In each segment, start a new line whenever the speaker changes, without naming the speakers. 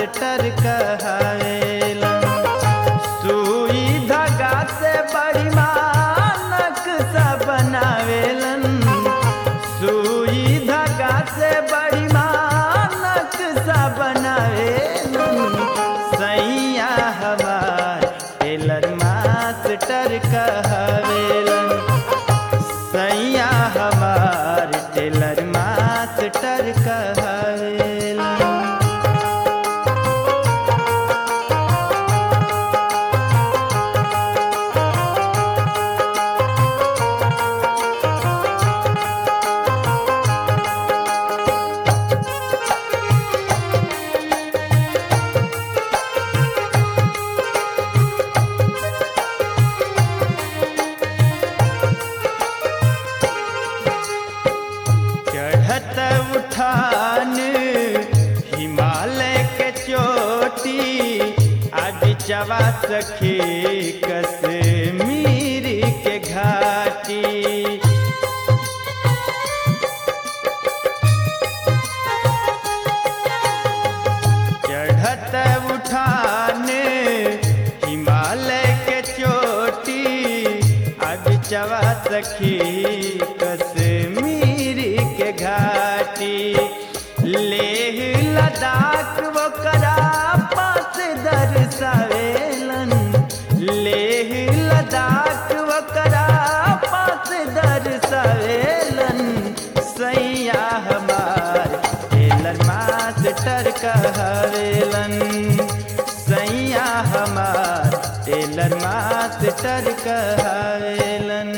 master कहावेलन सुई धागा से बड़ी मानक सा बनावेलन सुई धागा से बड़ी मानक सा बनावेलन सैया हमार टेलर मास्टर कहावेलन सैया हमार टेलर मास्टर कहावेलन चढ़त उठान हिमालय के चोटी अब चवा सखी कश्मीर के घाटी चढ़त उठान हिमालय के चोटी अब चवा सखी कश्मीर के घाटी लेह लद्दाख वो करा पास दर्शावेलन लेह लद्दाख वो करा पास दर्शावेलन सैया हमार टेलर मास्टर कहवेलन सैया हमार टेलर मास्टर कहवेलन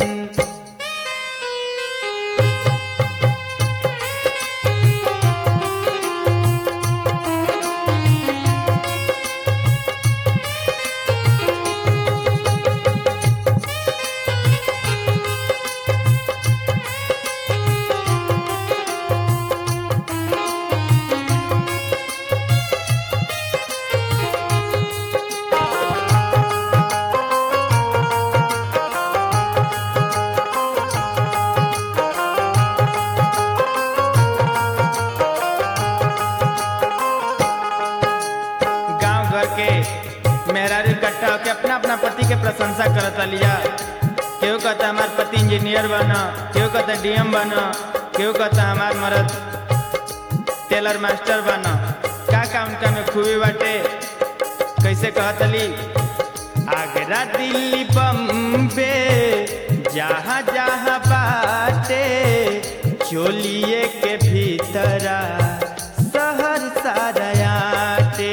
गांव घर के मेहरारू इकट्ठा होके अपना अपना पति के प्रशंसा करत लिया केहू कहता हमार पति इंजीनियर बना केहू कहता डीएम बना केहू कहता हमार मर्द टेलर मास्टर बना का का उनका में खूबी बाटे कैसे कहतली आगरा दिल्ली बम्बे जहाँ जहाँ बाटे चोलिए के भीतरा शहर सारयाटे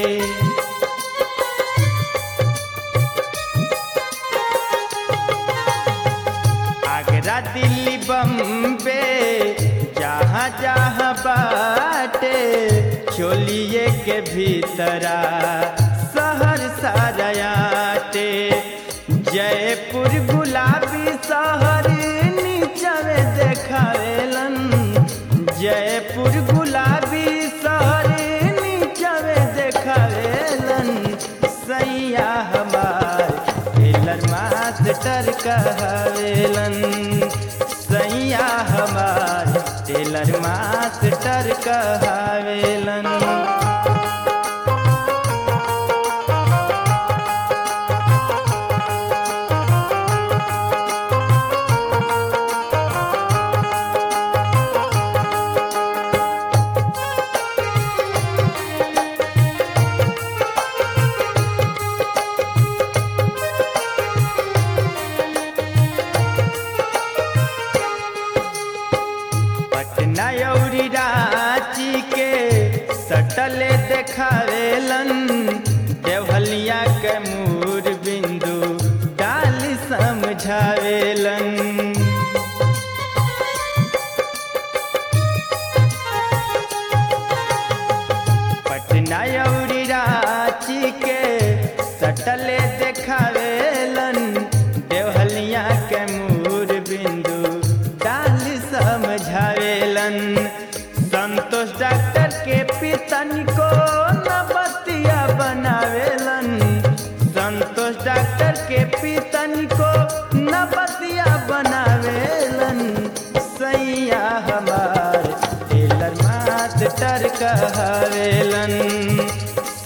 आगरा दिल्ली बम्बे जहाँ जहाँ बाटे चोलिए के भीतरा शहर सारयाटे जयपुर गुलाबी शहर नीचवे देखावेलन जयपुर गुलाबी शहर नीचवे देखावेलन सैया हमार टेलर मास्टर कहवेलन सैया हमार टेलर मास्टर कहवेलन पटना अउरी रांची के सटले देखावेलन देवहलिया के मूर बिंदु डाल समझावेलन पटना अउरी रांची के सटले देखावेलन देवहलिया के मूर बिंदु डाल समझावेलन संतोष डॉक्टर के पितन को न बतिया बनावेलन संतोष डॉक्टर के पितन को न बतिया बनावेलन सैया हमार टेलर मास्टर कहवेलन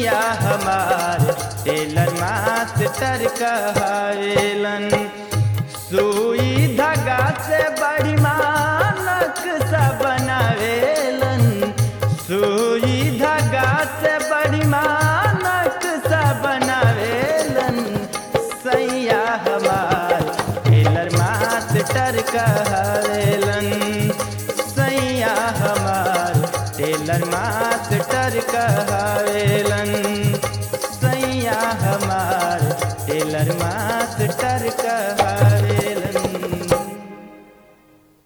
सैया हमार टेलर मास्टर कहलन सुई धागा से बड़ी मानक सा बनावेलन सुई धागा से बड़ी मानक सा बनावेलन सैया हमार टेलर मास्टर कहलन सैया हमार टेलर मास्टर कहलन सैया हमार टेलर मास्टर कह